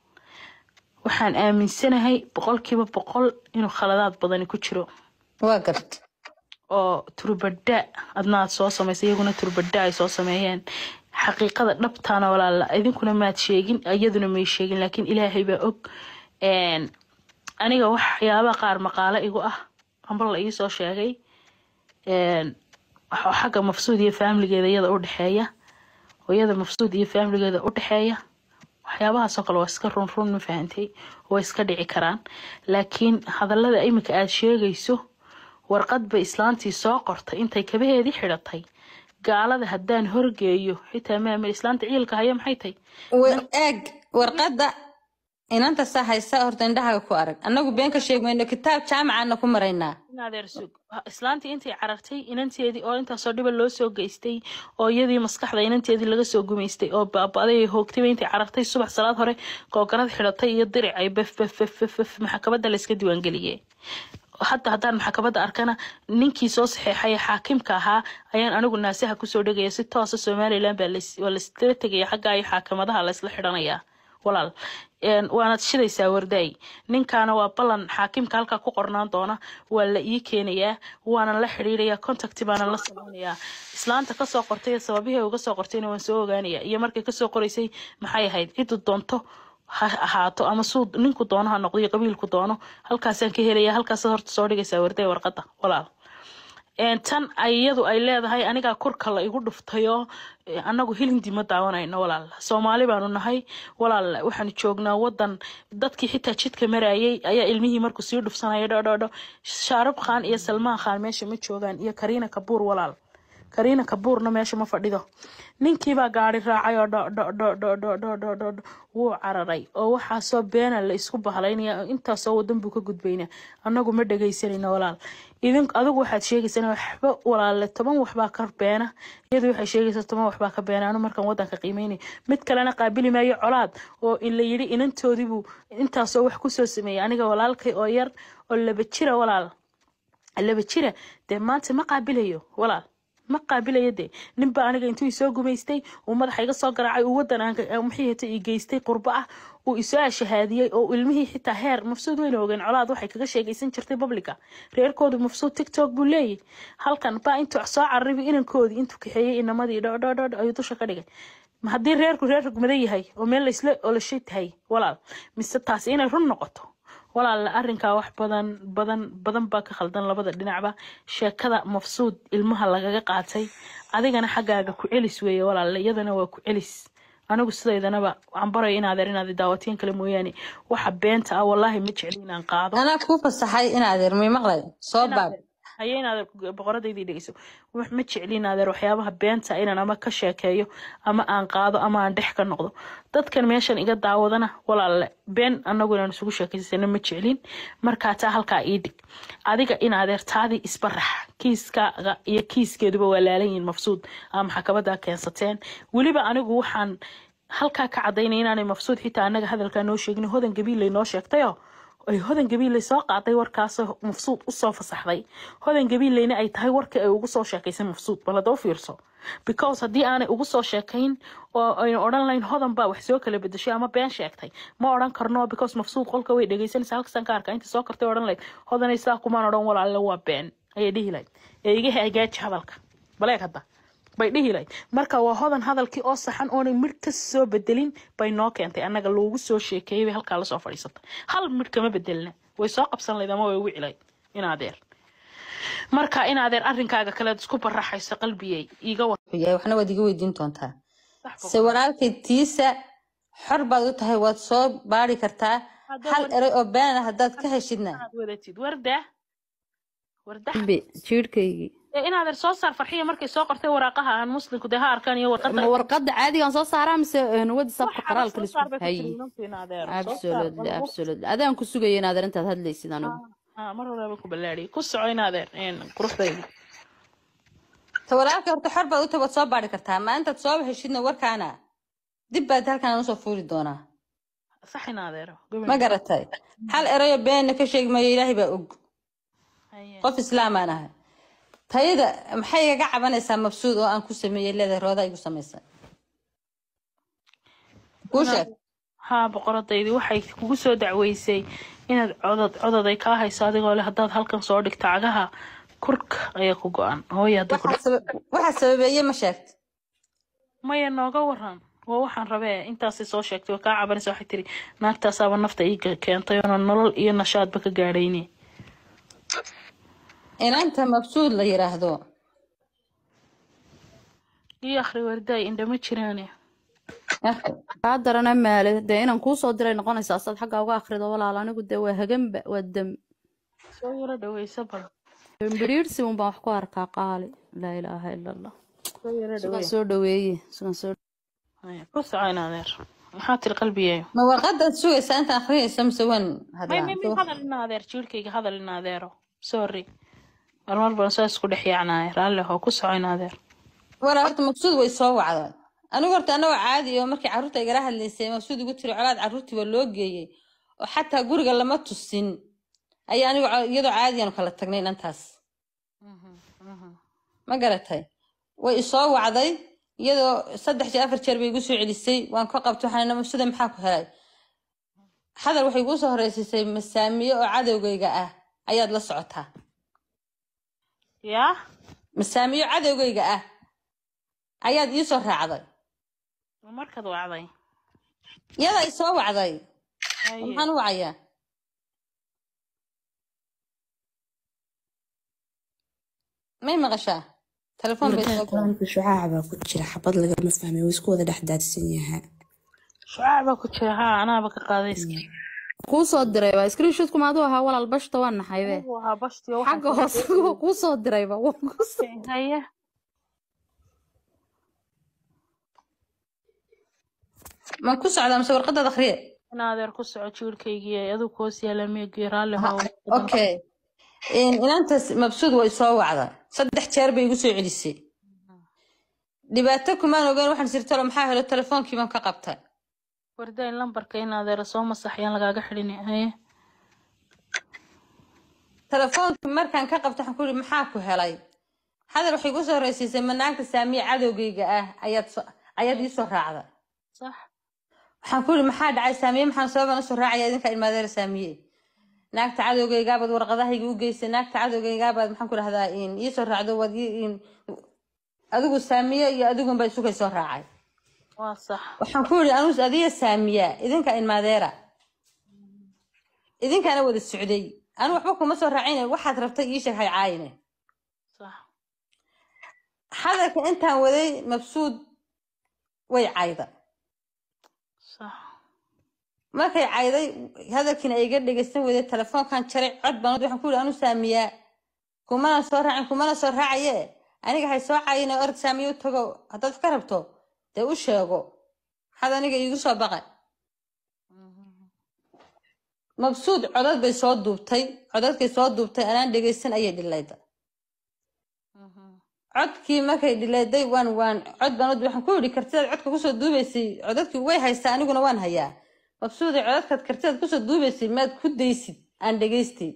waxaan aaminsanahay boqolkiiba boqol inuu khaladaad badani ku jiro waa gart oo turbadha adna aad soo samaysay iyaguna turbadha ay soo sameeyeen xaqiiqada dhabtaana walaala idinkuna maad sheegin iyaduna may sheegin laakiin ilaahay baa og Een, aniga waxyaabaha qaar maqaalo igu ah amba la iisoo sheegay Een, waxa xagga mafsuud iyo faamiligeeda iyada u dhexeeya hooyada mafsuud iyo faamiligeeda u dhexeeya waxyaabahaasoo kale waa iska run run ma fahantay way iska dhici karaan laakiin hadallada imika aad sheegayso warqad bay islaantii soo qortay intay kabaheedii xidhatay gaalada haddaan horgeeyo xitaa maama islaanta ciilka haya maxay tahay Wa- eeg warqadda inanta saa haysa horta indhahaga ku arag annagu been ka sheegmayno kitaab jaamacaana ku maraynaa in adeer sug islaantii intay carartay inanteedii oo intaasoo dhiba loo soo geystay oo iyadii maskaxda inanteedii laga soo gumaystay oo baaba'day ay hoogtayba intay carartay subax salaad hore googarad xidhatay iyo diric ay bef bef bef bef bef maxkamadda layska diiwaangeliyey hadda haddaan maxkamadda arkana ninkii soo saxeexay ee xaakimka ahaa ayaan anigu naasaha kusoo dhegaya si toosa somalilan baa lays- waa laysla tegaya xagga iyo xaakimadaha laysla xidhanayaa walaal Een, waanad shidaysaa wardaay ninkaana waa ballan xaakimka halkaa ku qornaan doona waa la ii keenayaa waanan la xidhiidhayaa contacti baanan la samaynayaa islaanta kasoo qortay ee sababihii ay uga soo qortayna waan soo ogaanayaa iyo markay kasoo qoraysay maxay ahayd ciddu doonto ha ahaato ama suu ninku doono ha noqdo iyo qabiilku doono halkaasaan ka helaya halkaasaad horta soo dhigaysaa wardaay warqadda walaal Een, tan iyadu ay leedahay anigaa kurka la igu dhuftayoo eh, annagu hilindi ma daawanayno walaal soomaali baanu nahay walaal waxaanu joognaa wadan dadkii xitaa jidka marayay ayaa ilmihii markuu sii dhufsanaya dhodhodho shaarub khan iyo salmaan khan meesha ma joogaan iyo kariina kabuur walaal kariina kabuurna meesha ma fadhido ninkiibaa gaari raacay oo dho dho dho dho dho dho dho dho dho wuu cararay oo waxaasoo beena la isku bahalaynaya oo intaasoo wadan buu ka gudbaynaa annagu ma dhegaysanayno walaal idin adigu waxaad sheegaysaa waxba walaalle toban waxbaa ka beena iyadu waxay sheegaysaa toban waxbaa ka beena anu markaan wadanka qiimeynay mid kalena qaabili maayo colaad oo in la yidhi inantoodiibuu intaasoo wax kusoo sameeyay aniga walaalkay oo yar oo laba jira walaal laba jira dee maanta ma qaabilayo walaal ma qaabilayo dee ninba aniga intuu isoo gumaystay uu madaxa iga soo garaacay uu wadan aan maxay hata i geystay qurbo ah uu isoo ashahaadiyey oo ilmihii xitaa heer mafsuud weyna ogeen colaad waxay kaga sheegaysan jirtay publica reerkoodu mafsuud tiktok buu leeyahy halkan baa intuu soo cararibi inankoodii intuu kaxeeyey inamadii dhodhodhodh ayuu dusha ka dhigay ma haddii reerku reer rugmada yahay oo meel laisla olashay tahay walaal mise taasi inay run noqoto walaal arrinkaa wax badan badan badan baa ka khaldan labada dhinacba sheekada mafsuud ilmaha lagaga qaatay adigana xaggaaga ku celis weeye walaale iyadana waa ku celis anigu sidaydanaba waxaan baraya inaad er inaad daawatiin kale mooyaane waxa beenta ah wallaahi ma jecli inaan qaado anaa kuu fasaxay in adeer may maqlay soo baab haye inaad boqoradaydii dhegeyso wax ma jecli inaadeer waxyaabaha beenta inaan ama ka sheekeeyo ama aan qaado ama aan dhex ka noqdo dadkan meeshan iga daawadana walaalle been anagu inaan isugu sheekaysana ma jeclin markaa taa halkaa ii dhig adiga in adeertaadii isbarax kiiskaaga iyo kiiskeeduba waa laalan yihiin mafsuud aa maxkamadaa keensateen weliba anigu waxaan halkaa ka cadaynaya inaanay mafsuud xitaa anaga hadalkaa noo sheegin hodan gabiillay noo sheegtayo ay hodan gabiilley soo qaaday warkaasoo mafsuud usoo fasaxday hodan gabiilleyna ay tahay warkii ay ugu soo sheekaysay mafsuud bal hadda u fiirso because haddii aanay ugu soo sheekayn oo aynu odhan lahayn hodan baa wax soo kala bedeshay ama been sheegtay ma odhan karno because mafsuud qolka way dhegaysanaysa halkasan ka arka inta soo kartay odhan lahayd hodanay sidaa kumaan odhan walaalle waa been ayay dhihi lahayd ee iga hagaaji hadalka baleeg hadda bay dhihi lahayd marka waa hodan hadalkii oo saxan oonay midh ka soo bedelin bay noo keentay annaga loogu soo sheekeeyay bay halkaa lasoo fadhiisatay hal midh kama bedelna way soo qabsan lahayd ama way wici lahayd in adeer marka in adeer arrinkaaga kaleed isku baraxayso qalbiyey iiga war yahay waxna waad iga weydiin doontaa se walaalkay tiisa xor baad u tahay waad soo baari kartaa hal eray oo been ah haddaad ka heshidna inaad wadatid warda warda Be, jiirhkaygii ee in adeer soo saar farxiya markay soo qortay waraaqaha aan muslimku dee ha arkaan iyo warqada ma warqadda caadigaan soo saaraa mise een, whatsappka qoraalka soo saar bay lisku ku haye tiri inantu in adeer soo saar absolutely absolutely adaan ku sugaya inaad arrintaad hadlaysid anigu Ah, mar horeba ku ballaadhiyay ku soco in adeer een, quruxdayda ta walaalkay horta xor baad u tahay waad soo baari kartaa maalintaad soo heshidna warkaana dib baad halkan usoo fuuli doonaa sax in adeero ma garatay hal erayo beenna ka sheegi maayo ilaahay baa og Haye. qof islaamaan ahay tayada maxay igaga cabanaysaa mabsuud oo aan ku sameeyey leedahay rooda igu samaysay kuu sheeg haa boqoradaydii waxay kugu soo dacweysay inaad codod codod ay kaa hayso adigoo leh haddaad halkan soo dhigto cagaha kurka ayaa ku go-an hooya hadday ku Waxaa saba- waxaa sababeeye ma sheegta maya nooga waran waa waxaan rabee intaasay soo sheegtay waa kaa cabanaysa waxay tiri naagtaasaaba nafta ii ke- keentay oona nolol iyo nashaadba ka gaadhayni inanta mabsuud la yiraahdo iyo akhri wardaay indhama jiraane kaa darana maale dee inaan kuu soo diray noqonaysaa saad xaggaa uga akhrido walaal anigu dee waa haganba waa dam soo yaro dhaweyso bal biriirsi un baan wax ku arkaa qaali laa ilaaha ila allah soo yaro sugan dhaweey soo dhaweeye sugan soo Haya, ku soco in adeer maxaa tiri qalbiyeeyo ma warqadaad sugaysaa inta akhriyaysa mise waan may may may hadlaa hadal in adeer jiirkayga hadal in adeero sorry marmar baan saa isku dhex yaacnaay raalli hoo ku soco in adeer walaa horta mabsuud way soo wacday anigu horta anagoo caadi oo markii carruurta igala hadlaysay mabsuud igu tiri colaad carruurtii waa loo geeyey oo xataa guriga lama tusin ayaa anigu co- iyadoo caadiyaanu kala tagnay inantaas ma garatay way isoo wacday iyadoo saddex jeer afar jeer bay igu soo celisay waan ka qabtay waxaan ina mabsuuda maxaa ku helay hadal waxay igu soo horeysiisay masaamiye oo cadowgayga ah ayaad la socotaa yaa masaamiyo cadowgayga ah ayaad ii soo raacday ma markaad wacday iyada i soo wacday Haye. maxaan u wacayaa may maqashaa telefoon bay soo galay Marka shucaaca baa ku jira xabad lagama fahmay wuu isku wada dhex daadsan yahay shucaac baa ku jira haa anaaba ka qaaday iska kuu soo diray waa screenshotku maadu ahaa walaal bashta waa naxaybe Anigu ahaa bashtiyo xagga hoose kuu soo dirayba waa kuu soo- haye ma ku socdaa mise warqadaad akhriye in adeer ku soco jiirkaygii ay adigu hoos yaala meegii raalli haw okay inantaas mabsuud way soo wacda saddex jeer bay igu soo celisay dhibaato kumaan ogeyn waxaan sirtalo maxaa helo telefoonkii baan ka qabtay wardayn lambarka in adeer soo masaxyaan lagaaga xidhin haye telefoonkii markaan ka qabtay waxaan ku yidhi maxaa ku helay hadal waxay igu soo horeysiisay manaagta saamiye cadowgayga ah ayaad soo- ayaad ii soo raacda sax waxaan ku yidhi maxaa dhacay saamiye maxaan sababan usoo raacaya idinka ilmaadeer saamiye naagta cadowgaygaabaad warqadahayga u geysay naagta cadowgaygaabaad maxaan ku dhahdaa in ii soo raacdo waad ii- in- adigu saamiye iyo adigunba isugay soo raacay waa sax waxaan ku yidhi anus adiga saamiya idinka ilmaadeera idinkaana wada socday anu waxba kuma soo raacine waxaad rabtay ii sheeg hay caayine sax hadalka intaan waday mabsuud way cayda sax markay cayday hadalkiina ay iga dhegaysan weyday telefoonkan jaray cod baan waxaan ku yidhi anu saamiyaa kumana soo raacin kumana soo raacaye aniga hay soo cayine orod saamiye u tago haddaad wax ka rabto dee u sheego maxaad aniga iigu soo baqay mabsuud codad bay soo duubtay codadkay soo duubtay anaan dhegaysan ayay dhilayda codkii markay dhilayday waan waan cod baan u- waxaan ku yidhi kartidaad codka kusoo duubaysay codadkii way haystaa aniguna waan hayaa mabsuuday codadkaad kartidaad kusoo duubaysay maad ku daysid aan dhegaystay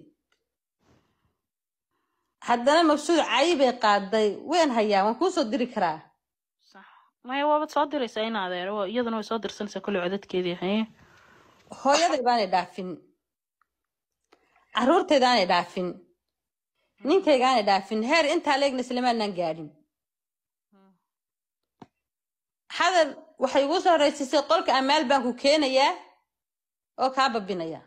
haddana mabsuud cayi bay qaaday waan hayaa waan kuusoo diri karaa sax maya waabad soo diraysaa in adeer waa- iyaduna way soo dirsanaysaa kolley codadkeedii haye hooyaday baanay dhaafin caruurtaydaanay dhaafin ninkaygaanay dhaafin heer intaa leegna islamaanaan gaadhin hadal waxay igu soo horeysiisay qolka amaal baan ku keenayaa oo kaa babinaya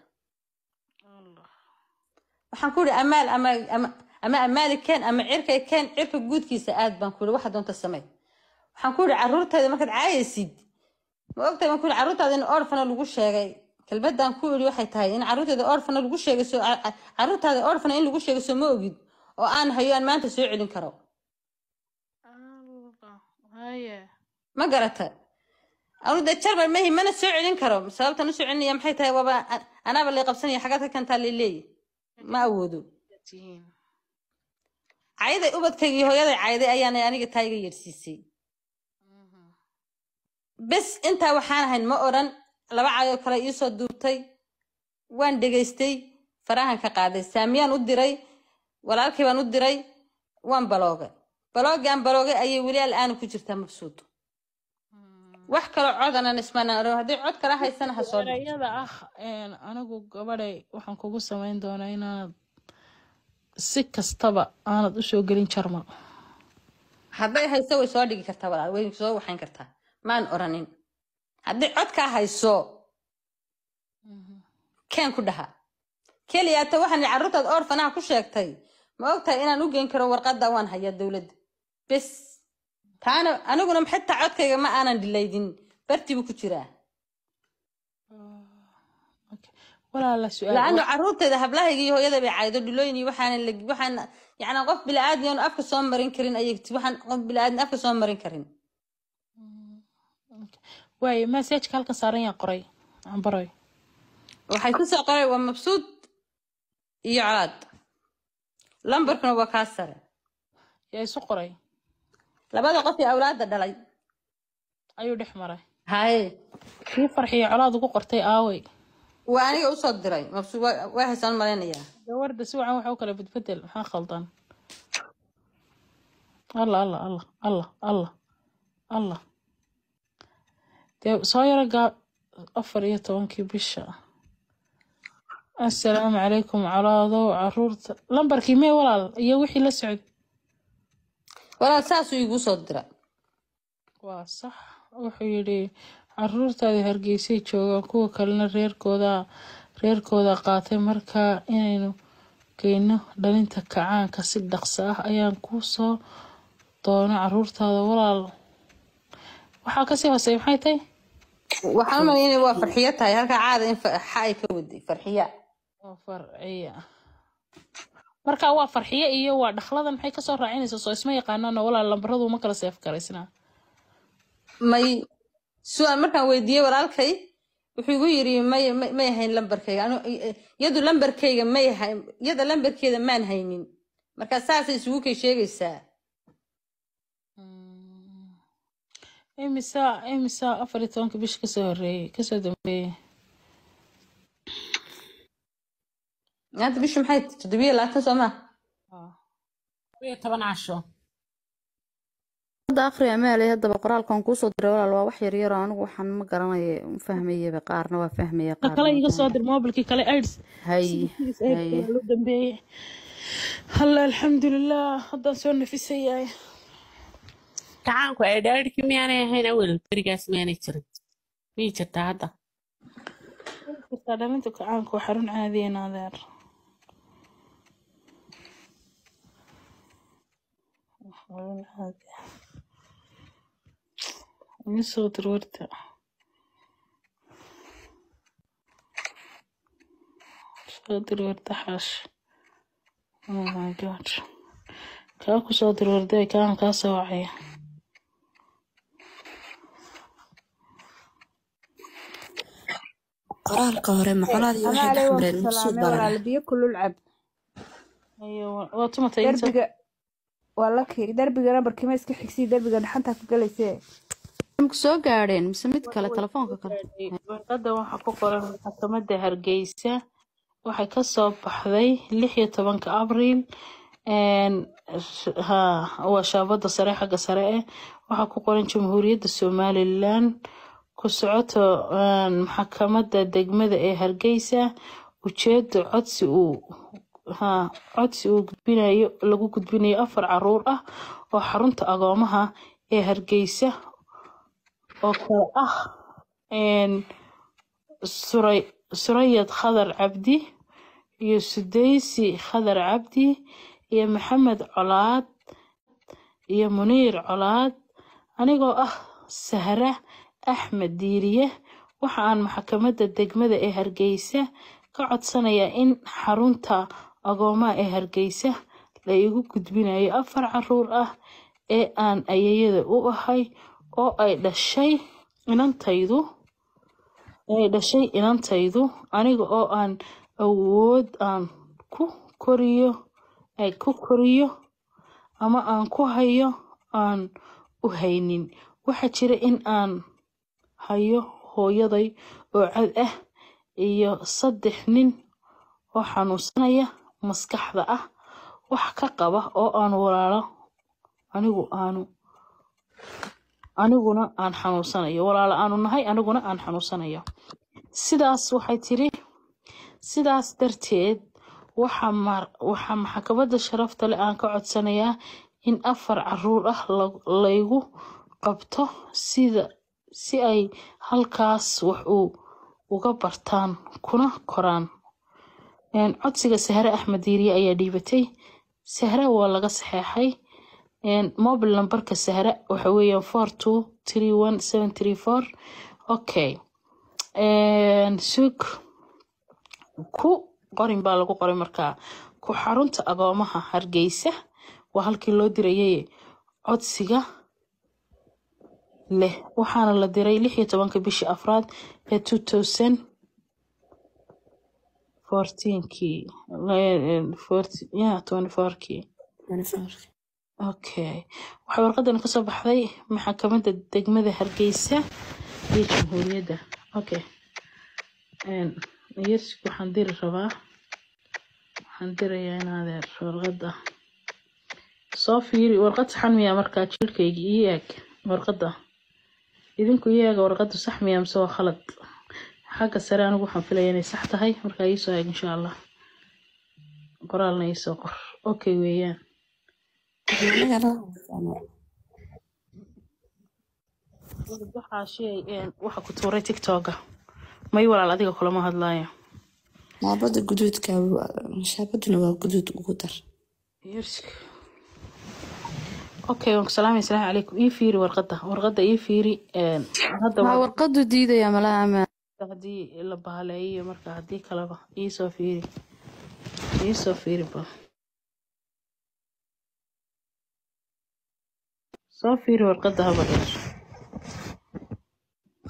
waxaan ku ihi amaal ama ama ama amaali keen ama cirkay keen cirka guudkiisa aad baan ku ihi waxa doonta samey waxaan ku ihi caruurtayda markaad caayaysid ma ogtahay baan ku ihi caruurtaada in orfana lagu sheegay kelmadaan ku idhi waxay tahay in caruurteeda orfana lagu sheegay soo ca- ca- caruurtaada orfana in lagu sheegay soo ma ogid oo aan hayo aan maanta soo celin karo haye ma garata anu dee jarbar mahi mana soo celin karo sababtan usoo celinaya maxay tahay waaba a- anaaba lay qabsanaya xagaad ka kantaa laleeyahy ma awoodo tihiin cayday ubadkaygii hooyaday cayday ayaana aniga taa iga yeedhsiisay bes intaa waxaan ahayn ma odhan laba caayoo kale iisoo duubtay waan dhegaystay farahan ka qaaday saamiyaan u diray walaalkii baan u diray waan baloogay baloogii aan baloogay ayay weli al'aana ku jirtaa mabsuud wax kaloo codanan ismanaan odhan haddii cod kala haysana ha soo dhig erayada ah een, anigu gabadhay waxaan kugu samayn doonaa inaanad si kastaba aanad usoo gelin jarmal hadday hayso way soo dhigi kartaa walaal way soo waxayn kartaa maan oranin haddii codkaa hayso keen ku dhaha keliyaata waxaan carruurtaad orfanaha ku sheegtay ma ogtahay inaan u geyn karo warqadda waan hayaa dowladda bes taana aniguna xitaa codkayga ma aanan dhilaydin bartii buu ku jiraa walaala su-aal laano carruurteeda hablahayga iyo hooyada bay caydo dhilooyin iyo waxaan waxaan yacni qof bilaadan oon afka soo marin karin ayay waxaan qof bilaadan afka soo marin karin waaye masajka halkan saaran yaa qoray ambaroy waxay ku soo qoray waa mabsuud iyo colaad lambarkuna waa kaa sare yaa isu qoray labada qof ee awlaadda dhalay ayuu dhex maray haye kii farxiyo colaad ugu qortay aawey waa aniga usoo diray mabsuud waa waa haysaan malaynayaa gawarda si wacan waxa u kala bedbedel maxaa khaldan allah allah allah allah allah allah dee soo yaro gaa afar iyo tobankii bisha assalaamu calaykum colaadow caruurta lambarkii mee walaal iyo wixii la socday walaal saasuu igu soo dira waa sax wuxuu yidhi caruurtaadi hargeysay joogaan kuwa kalena reerkooda reerkooda qaatay markaa inaynu geyno dhalinta kacaanka si dhaqso ah ayaan kuu soo doono caruurtaada walaal waxaa kasii hooseeya maxay tahay waxaan u malaynaya waa farxiyo tahay halkaa caada in fa- xa ay ka waday farxiya waa farciya marka waa farxiye iyo waa dhakhladan maxay kasoo raacinaysaa soo isma yaqaanaano walaal lambaradu ma kala seef garaysnaa may su-aal markaan weydiiyey walaalkay wuxuu igu yiri may may may hayn lambarkayga anu iyadu lambarkayga may hay iyada lambarkeeda maan haynin marka saasay isugu kay sheegaysaa imisa imisa afar iyo tobanka bish kasoo horeeyey kasoo dambeeyey maanta bishu maxay tahay? toddobiyo labaatan soo maa iyo toban casho hadda akhri amaaley haddaba qoraalkan kuusoo diray walaal waa wax yar yaroo anigu waxaan ma garanaya ma fahmayaba qaarna waa fahmaya ka qaarna kale ma iga soo fahmaya dir mobilkii kale aids hay aids hay waa loo dambeeyey halla alxamdulilah haddaan soo nafisayaay gacaanku ay dhaadhkii miyaanay ahayn awel berigaas miyaanay jirin miyay jirtaa hadda jirtaa dhalinta kacaanka waa xarun caadiyan adeer xarun caadi ah iga soo dir warta soo dir warta xaash oh my god kaa ku soo dir warday kaan kaa soo wacaya qoraalka hore macolaadii waxay amaale dhex waan mareen ku mabsuud salaamay baa la walaal dhahay biyo kulul cab ayo waa tumatay inta derbiga waa laki derbiga nambarkii ma iska xigsiyi derbiga dhaxantaa ku galaysee ku soo gaadheen mise mid kale telefoonka kale warqadda waxaa ku qoran maxkamadda hargeysa waxay ka soo baxday lix iyo tobanka abriil een, sh- ha waa shaabada sare xagga sare eh waxaa ku qoran jamhuuriyadda somalilan ku socoto een, maxkamadda degmada ee hargeysa ujeedo codsi uu ha codsi uu gudbinayo lagu gudbinayo afar caruur ah oo xarunta agoomaha ee hargeysa oo kale ah een, suray surayad khadar cabdi iyo sudaysi khadar cabdi iyo maxamed colaad iyo muniir colaad anigoo ah sahra axmed diiriye waxa aan maxkamadda degmada ee hargeysa ka codsanayaa in xarunta agoomaha ee hargeysa la igu gudbinayo afar caruur ah ee aan ayayada u ahay oo ay dhashay inantaydu ay dhashay inantaydu aniga oo aan awood aan ku koriyo ay ku koriyo ama aan ku hayo aan u haynin waxaa jira in aan hayo hooyaday oo cad ah iyo saddex nin oo xanuunsanaya maskaxda ah wax ka qaba oo aan walaalo anigu aanu aniguna aan xanuunsanayo walaalo aanu nahay aniguna aan xanuunsanayo sidaas waxay tiri sidaas darteed waxaa mar- waxaa maxkamadda sharafta leh aan ka codsanayaa in afar caruur ah la- laygu qabto sida si ay halkaas wax uu uga bartaan kuna koraan Een, codsiga sahre axmed diiriye ayaa dhiibatay sahre waa laga saxeexay Een, mobile numberka sahre waxa weeyaan four two three one seven three four okay Een, sug ku qorin baa lagu qoray markaa ku xarunta agoomaha hargeysa waa halkii loo dirayay codsiga leh waxaana la diray lix iyo tobanka bishii afraad ee two thousand fourteenkii yeah twenty fourkii okay waxay warqadan kasoo baxday maxkamadda degmada hargeysa iyo jamhuuriyadda okay Een, yersik waxaan diri rabaa waxaan dirayaa in adeer warqadda soo fiiri warqad saxan miyaa markaa jirkayga ii eeg warqadda idinku ii eega warqaddu sax miyaa mise waa khalad xagga sare anigu waxaan filaya inay sax tahay markaa ii soo eeg insha allah qoraalna ii soo qor okay weeyaan waxaa shay een, waxa ku tuuray tiktoka may walaal adiga kulama hadlaayo shaabada guduudka shaabaduna waa guduud ugu dar yersik okay waan ku salaamay asalaamu calaykum ii fiiri warqadda warqadda ii fiiri een, hadda waa waa warqadu diidaya malaha amaan haddii la bahaleeyo marka haddii kaleba ii soo fiiri ii soo fiiri ba soo fiiri warqadda haba dheer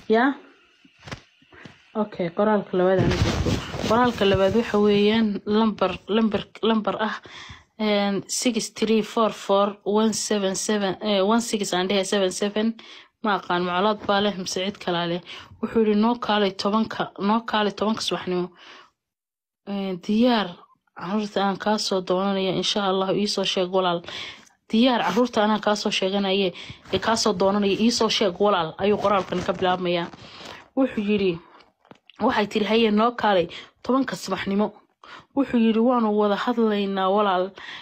yaa okay qoraalka labaad aan jirto qoraalka labaad waxa weeyaan lambar lambar lambar ah six three four four one seven seven one six aan dhehe seven seven ma aqaan macluud baa leh mise cid kalaa leh wuxuu yihi noo kaalay tobanka noo kaalay tobanka subaxnimo diyaar caruurta aan kaasoo doonanaya insha allah iisoo sheeg walaal diyaar caruurta anaa kaasoo sheeganaye ee kaasoo doonanaya iisoo sheeg walaal ayuu qoraalkan ka bilaabmayaa wuxuu yidhi waxay tiri haye noo kaalay tobanka subaxnimo wuxuu yidhi waanu wada hadlaynaa walaal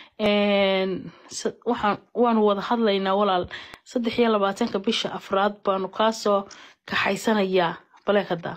waxaan waanu wada hadlaynaa walaal saddex iyo labaatanka bisha afraad baanu kaasoo kaxaysanayaa baleekada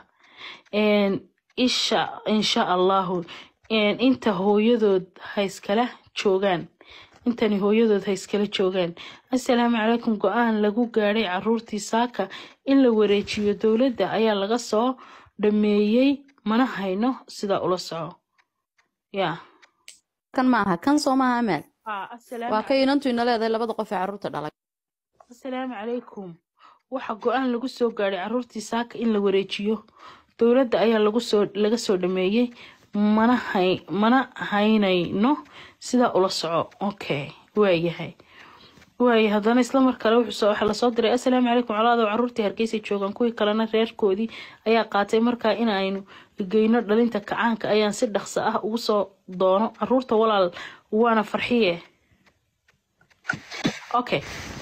isha insha allahu inta hooyadood hayskala joogaan intani hooyadood hayskala joogaan assalaamu calaykum go-aan lagu gaadhay caruurtii saaka in la wareejiyo dowladda ayaa laga soo dhameeyey mana hayno sidaa ula soco ya kan ma aha kan soo maaha amaal waa ka inantu ina leedahay labada qof ee carruurta dhalay assalaamu calaykum waxa go-aan lagu soo gaadhay caruurtii saaka in la wareejiyo dowladda ayaa lagu soo laga soo dhameeyey mana hay mana haynayno sidaa ula soco okay waayahay waaya haddana isla mar kale wuxuu waxaa lasoo diray assalaamu calaykum colaado caruurtii hargeysa joogaan kuwii kalena reerkoodii ayaa qaatay markaa in aynu geyno dhalinta kacaanka ayaan si dhaqso ah ugu soo doono caruurta walaal waana farxiye okay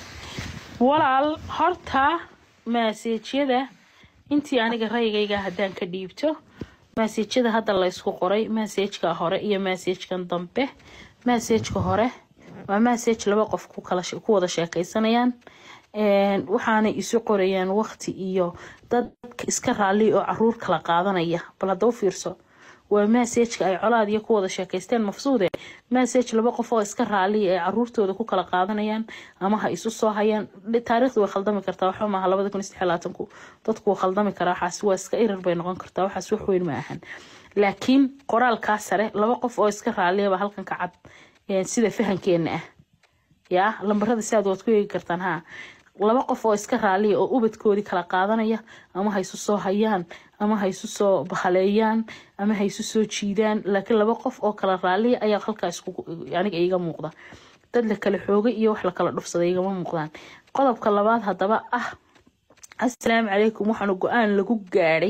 walaal horta maaseejyada intii aniga rayigayga haddaan ka dhiibto maaseejyada hadda la ysku qoray maaseejka hore iyo maaseejkan dambe maaseejka hore waa maaseej laba qof ku kala ku wada sheekaysanayaan waxaanay isu qorayaan waqti iyo dad iska raalli oo caruur kala qaadanaya bal hadda u fiirso waa maaseejka ay colaad iyo ku wada sheekaysteen mafsuude maaseej laba qof oo iska raalliya ay caruurtooda ku kala qaadanayaan ama ha isu soo hayaan taariikhdu way khaldami kartaa waxba maaha labada kun iyo saddex labaatanku dadku wuu khaldami karaa waxaas waa iska irar bay noqon kartaa waxaas wax weyn ma ahan laakiin qoraalkaa sare laba qof oo iska raalliyaba halkan ka cad sida fahankeena ah yaa lambarada siaad waad ku eegi kartaan ha laba qof oo iska raaliya oo ubadkoodii kala qaadanaya ama ha isu soo hayaan ama ha isu soo bahaleeyaan ama ha isu soo jiidaan laakiin laba qof oo kala raaliya ayaa halkaa aniga iiga muuqda dad la kala xoogay iyo wax la kala dhufsaday igama muuqdaan qodobka labaad haddaba ah assalaamu calaykum waxaanu go-aan lagu gaadhay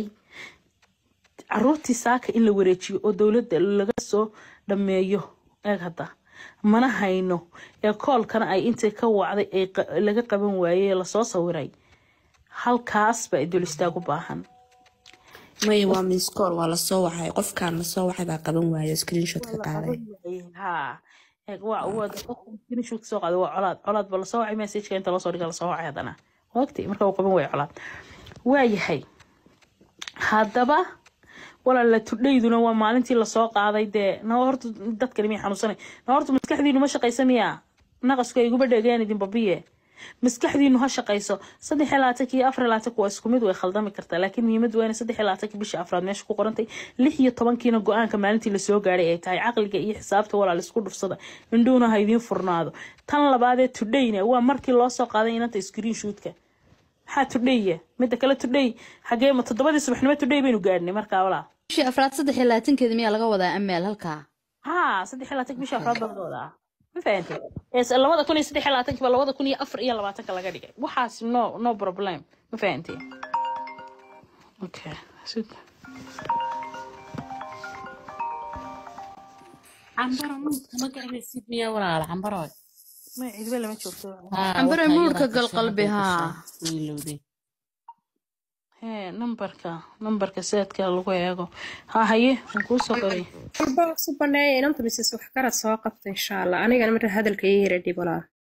caruurtii saaka in la wareejiyo oo dowladda laga soo dhameeyo eeg hadda mana hayno ee koolkana ay intay ka wacday ay laga qaban waayey lasoo sawiray halkaas baa idul istaag u baahan maya waa miskoor waa lasoo wacay qofkaan lasoo wacay baa qaban waayo screenshot ka qaaday ha screenshot soo qaaday waa colaad colaad ba lasoo wacay messageka inta loosoo dhiga lasoo wacay haddana wagti marka uu qaban waayo colaad waayahay haddaba walaala tudhayduna waa maalintii lasoo qaaday dee na horta dadkani miyay xanuunsanay na horta maskaxdiinu ma shaqaysa miya naqasku ay iguba dhegeen idin babiye maskaxdiinu ha shaqayso saddex iyo labaatanka iyo afar iyo labaatanka waa isku mid way khaldami kartaa laakiin muhiimadu waa in saddex iyo labaatanka bisha afraad meesha ku qorantay lix iyo tobankiina go-aanka maalintii lasoo gaadhay ay tahay caqliga iyo xisaabta walaal isku dhufsada indhuuna ha idiin furnaado tan labaadee tudhayna waa markii loo soo qaaday inanta screen shootka maxaa tudhaya midda kale tudhay xagee ma toddobadii subaxnimo tudhay baynu gaadhnay markaa walaal bishii afraad saddex iyo labaatankeeda miyaa laga wadaa amaal halkaa ها صدح لاتك مش أفراد بالضوء ما فهمتي يس لوضع كوني صدح لاتك ولا لوضع كوني أفر إيا لباتك لا قديك وحاس نو نو بروبلم ما فهمتي اوكي سيد cambaro muudka ma garanaysid miyaa walaal cambaroy ما عيد ولا ما تشوفته cambare muurka gal qalbi haa wiilowday هي نمبرك نمبرك سيدك لغو ياغو ها هي نكوسو قري walba su baneeya inanta misis wax garad soo qabta insha allah anigana marka hadalka ii yara dhib walaa